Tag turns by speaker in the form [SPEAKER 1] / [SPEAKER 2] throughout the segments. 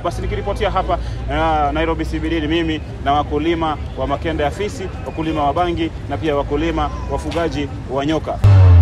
[SPEAKER 1] Basi nikiripotia hapa uh, Nairobi CBD ni mimi na wakulima wa makende ya fisi, wakulima wa bangi na pia wakulima wafugaji wa nyoka.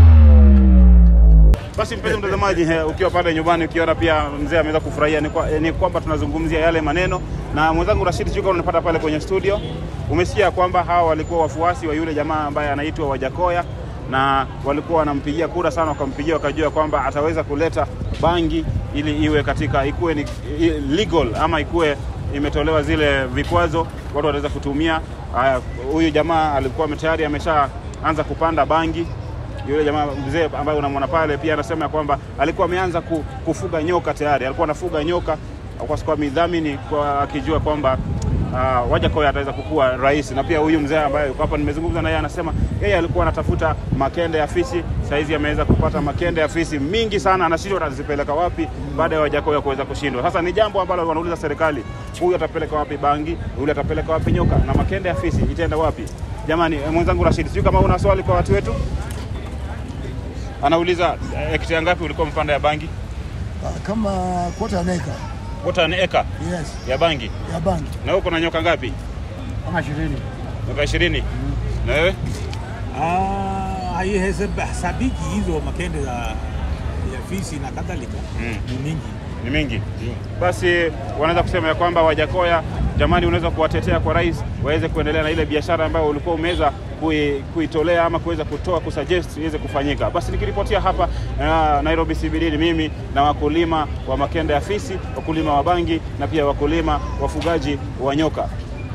[SPEAKER 1] Basi mpenzi mtazamaji, eh, ukiwa pale nyumbani ukiona pia mzee ameweza kufurahia, ni, kwa, eh, ni kwamba tunazungumzia yale maneno na mwenzangu Rashid Chuka unapata pale kwenye studio. Umesikia kwamba hawa walikuwa wafuasi wa yule jamaa ambaye anaitwa Wajakoya na walikuwa wanampigia kura sana, wakampigia wakajua kwamba ataweza kuleta bangi ili iwe katika ikuwe ni i- legal ama ikuwe imetolewa zile vikwazo watu wataweza kutumia. Haya, Huyu jamaa alikuwa tayari ameshaanza kupanda bangi yule jamaa mzee ambaye unamwona pale pia anasema ya kwamba alikuwa ameanza ku- kufuga nyoka tayari, alikuwa anafuga nyoka kwa kwa midhamini kwa akijua kwamba uh, Wajakoya ataweza kukuwa rais. Na pia huyu mzee ambaye yuko hapa nimezungumza naye, anasema yeye alikuwa anatafuta makende ya fisi, saizi ameweza kupata makende ya fisi mingi sana, anashindwa atazipeleka wapi baada ya Wajakoya kuweza kushindwa. Sasa ni jambo ambalo wanauliza serikali, huyu atapeleka wapi bangi, yule atapeleka wapi nyoka, na makende ya fisi itaenda wapi? Jamani, eh, mwenzangu Rashid, sijui kama una swali kwa watu wetu. Anauliza eh, hekta ngapi ulikuwa mpanda ya bangi?
[SPEAKER 2] Ah, kama quarter an acre.
[SPEAKER 1] Kota ni eka
[SPEAKER 2] Yes,
[SPEAKER 1] ya bangi.
[SPEAKER 2] ya bangi
[SPEAKER 1] Na huko na nyoka ngapi?
[SPEAKER 2] kama ishirini.
[SPEAKER 1] Nyoka ishirini. Na wewe?
[SPEAKER 3] Ah, haihesabiki hizo makende za ya fisi na kadhalika
[SPEAKER 1] Mm.
[SPEAKER 3] ni mingi.
[SPEAKER 1] Ni mingi. Basi wanaweza kusema ya kwamba Wajakoya, jamani, unaweza kuwatetea kwa rais waweze kuendelea na ile biashara ambayo ulikuwa umeweza kui- kuitolea ama kuweza kutoa kusuggest iweze kufanyika. Basi nikiripotia hapa uh, Nairobi CBD ni mimi na wakulima wa makende ya fisi, wakulima wa bangi na pia wakulima wafugaji wa nyoka.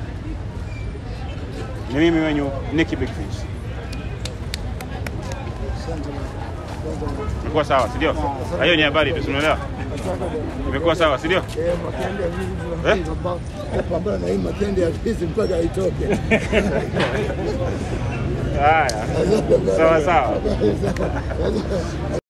[SPEAKER 1] Ni mimi wenyu Nicky Big Fish. Imekuwa sawa, si ndio? Na Hiyo ni habari tu, si unaelewa? Imekuwa sawa, si ndio?
[SPEAKER 2] Eh, makende ya fisi tunapambana tunapambana na hii makende ya fisi mpaka itoke.
[SPEAKER 1] Haya, sawa sawa.